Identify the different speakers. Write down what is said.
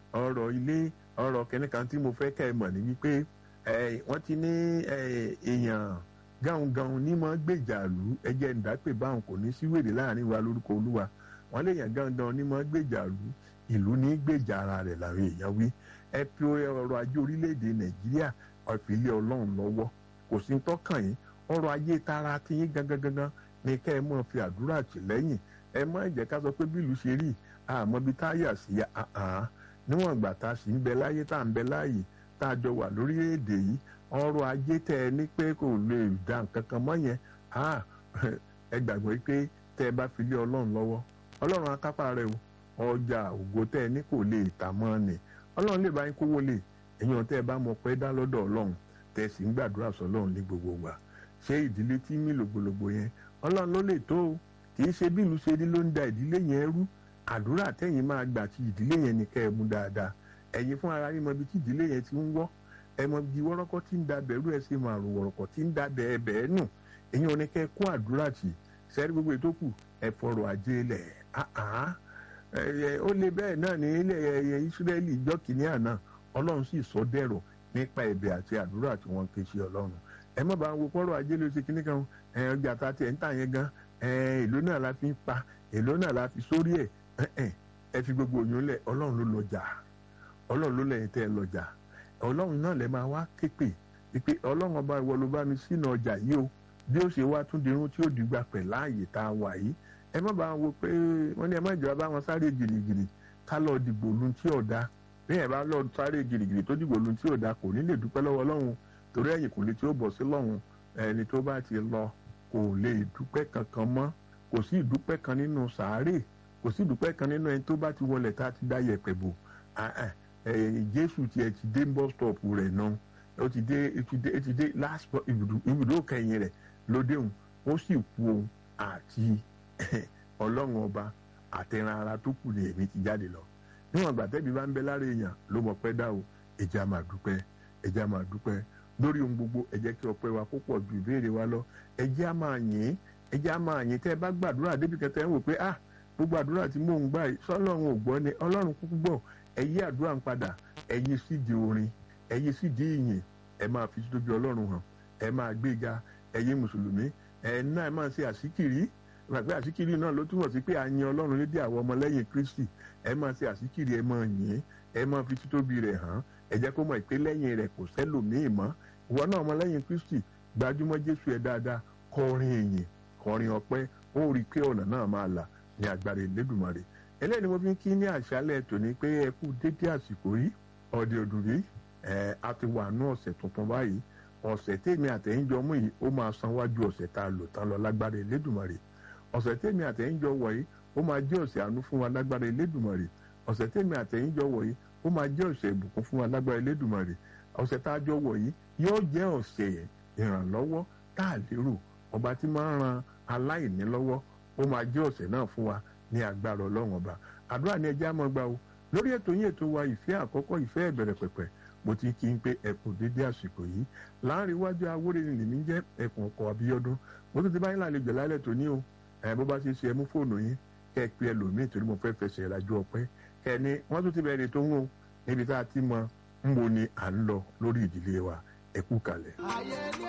Speaker 1: ọ̀rọ̀ ilé ọ̀rọ̀ kẹ́nìkan tí mo fẹ́ kẹ́ ẹ mọ̀ ní wípé wọ́n ti ní èèyàn gáhùngáhùn ní mọ́ gbèjàlú ẹjẹ́ ìdápè báwọn kò ní sí wèrè láàrin wa lórúkọ olúwa wọ́n lè yàn gáhùngáhùn ní mọ́ gbèjàlú ìlú ní gbèjà ara rẹ̀ làwọn èèyàn wí ẹ fi ọrọ̀ ajé orílẹ̀-èdè nàìjíríà ọ̀fìlẹ̀ ọlọ́run lọ́wọ́ kò sí tọ́kàn yín ọrọ̀ ajé tara ti yín gangan gangan ni kẹ́ ẹ mọ̀ fi àdúrà tì lẹ́yìn ẹ má jẹ́ ká sọ pé bí ìlú ṣe rí àmọ́ bí táyà sí àhán níwọ̀n ìgbà tá a sì ń bẹ láyé tá à ń bẹ láàyè tá a jọ wà lórílẹ̀‐èdè yìí ọrọ̀ ajé tẹ ẹ ní pé kò lè dá nǹkan kan mọ́ yẹn ẹ gbàgbọ́ pé tẹ ẹ bá fi lé ọlọ́run lọ́wọ́ ọlọ́run akápá rẹ o ọjà ògo tẹ ẹ ní kò lè tà mọ́ ni ọlọ́run lè bá yín kówó lè èèyàn tẹ ẹ bá mọ̀ pé dá lọ́dọ̀ ọlọ́run tẹ ẹ sì ń gbàdúrà sọlọ́run ní gbogbo wa ṣé ìdílé tí mí lògbòlògbò yẹn ọlọ́run ló lè tó o kì í ṣe bí ìlú ṣe rí ló ń da ìdílé yẹn rú àdúrà tẹ̀yìn máa gbà tí ìdílé yẹn ní kẹ́ ẹ mú dáadáa ẹ̀yin fún ara yín mọ ibi tí ìdílé yẹn ti ń wọ́ ẹ mọ ibi wọ́rọ́kọ́ tí ń da bẹ̀rù ẹ̀ ṣe máa rò wọ̀rọ̀kọ̀ tí ń da bẹ̀ẹ́ bẹ̀ẹ́ nù ẹ̀yin ò ní kẹ́ ẹ kó àdúrà tì sẹ́rí gbogbo ètò kù ẹ fọ̀rọ̀ ajé lẹ̀ ó lé bẹ́ẹ̀ náà ní ilẹ̀ Ísírẹ́lì ìjọ kìíní àná Ọlọ́run sì sọ dẹ̀rọ̀ nípa ẹ̀bẹ̀ àti àdúrà tí wọ́n ké sí Ọlọ́run ẹ má bàa wo fọ́rọ̀ ajé ló ṣe kíní kan ọjà tá a tiẹ̀ ń tà yẹn gan èlò náà la fi ń pa èlò náà la fi sórí ẹ̀ ẹ fi gbogbo òyìn lẹ̀ Ọlọ́run ló lọ́jà Ọlọ́run ló lẹ́yìn tẹ́ ẹ lọ́jà Ọlọ́run náà lẹ máa wá képe wípé Ọlọ́run ọba ìwọ ló bá mi sínú ọjà yìí o bí ó ṣe wá tún dirun tí ó dìgbà pẹ̀ láàyè tá a wà yìí ẹ má bàa wo pé wọ́n ní ẹ má jọba wọn sáré gìrìgìrì ká lọ dìgbò lu tí ò da bí ẹ bá lọ sáré gìrìgìrì tó dìgbò lu tí ò da kò ní lè dúpẹ́ lọ́wọ́ Ọlọ́run torí ẹ̀yìn kò lè tí ó bọ̀ sí lọ́hùn ẹni tó bá ti lọ kò lè dúpẹ́ kankan mọ́ kò sí ìdúpẹ́ kan nínú sàárè kò sí ìdúpẹ́ kan nínú ẹni tó bá ti wọlé tá a ti dá yẹ̀pẹ̀ bò Jésù tiẹ̀ ti dé bus stop rẹ̀ náà ó ti dé ó ti dé ó ti dé last ibùdó kẹyìn rẹ̀ lóde òun ó sì kú òun àti ọlọ́run ọba àtẹran ara tó kù ní èmi ti jáde lọ níwọ̀n ìgbà tẹ́bi bá ń bẹ lára èèyàn ló mọ̀ pẹ́ dá o ẹ jẹ́ á máa dúpẹ́ ẹ jẹ́ á máa dúpẹ́ lórí ohun gbogbo ẹ jẹ́ kí ọpẹ́ wa kó pọ̀ ju ìbéèrè wa lọ ẹ jẹ́ á máa yìn ẹ jẹ́ á máa yìn tẹ́ ẹ bá gbàdúrà débi kẹtẹ ẹ wò pé ah gbogbo àdúrà tí mò ń gbà yìí sọlọ́run ò gbọ́ ni ọlọ́run kúkú gbọ́ ẹ yí àdúrà ń padà ẹ yí sídìí orin ẹ yí sídìí ìyìn ẹ máa fi tóbi ọlọ́run hàn ẹ máa gbéga ẹ yí mùsùlùmí ẹ náà ẹ máa ṣe àsíkìrí gbàgbé àsíkìrí náà ló túmọ̀ sí pé a yin ọlọ́run lédè àwọn ọmọlẹ́yìn kristi ẹ máa ṣe àsíkìrí ẹ máa yìn ẹ máa fi títóbi rẹ̀ hàn ẹ jẹ́ kó mọ̀ ìpè lẹ́yìn rẹ̀ kò sẹ́lòmíì mọ́ ìwọ náà ọmọlẹ́yìn kristi gbajúmọ̀ jésù ẹ dáadáa kọrin èyìn kọrin ọpẹ́ ó rí i pé ọ̀nà náà máa là ní agbára ìlédùmarè eléyìí ni mo fi ń kí ní àṣálẹ́ tòní pé ẹ kú dédé àsìkò yìí ọ̀dẹ̀ òdùnrí ẹ a ti wà ní ọ̀sẹ̀ tuntun báyìí ọ̀sẹ̀ tèmi àtẹ̀yìnjọ mú yìí ó máa san wájú ọ̀sẹ̀ tá a lò tán lọ lágbára ìlédùmarè ọ̀sẹ̀ tèmi àtẹ̀yìnjọ wọ̀ yìí ó máa jẹ́ ọ̀sẹ̀ àánú fún wa lágbára ìlédùmarè ọ̀sẹ̀ tèmi àtẹ̀yìnjọ wọ̀ yìí ó máa jẹ́ ọ̀sẹ̀ ìbùkún fún wa lágbára ìlédùmarè ọ̀sẹ̀ tá a jọ wọ̀ yìí yóò jẹ́ ọ̀sẹ̀ ìrànlọ́wọ́ tá a lérò ọba tí máa ń ran aláìní lọ́wọ́ ó máa jẹ́ ọ̀sẹ̀ náà fún wa ní agbára ọlọ́run ọba àdúrà ni ẹjẹ́ àmọ́ gbà o lórí ètò yín ètò wa ìfẹ́ àkọ́kọ́ ìfẹ́ ìbẹ̀rẹ̀ pẹ̀pẹ̀ mo ti kí n pé ẹkùn dédé àsìkò yìí láàrin iwájú awórè ni lèmi jẹ́ ẹkùn ọkọ̀ àbíyọ́dún mo tún ti báyìí lálejò lálẹ́ tó ní o ẹ bó bá ṣe ṣe ẹ mú fóònù yín kẹ́ ẹ pe ẹlòmíì torí mo fẹ́ fẹsẹ̀ ìrajú ọpẹ́ kẹ́ ẹ ní wọ́n tún ti bẹ̀rẹ̀ tó ń wò níbi tá a ti mọ ń bo ni à ń lọ lórí ìdílé wa ẹ kú kalẹ̀.
Speaker 2: ayé ní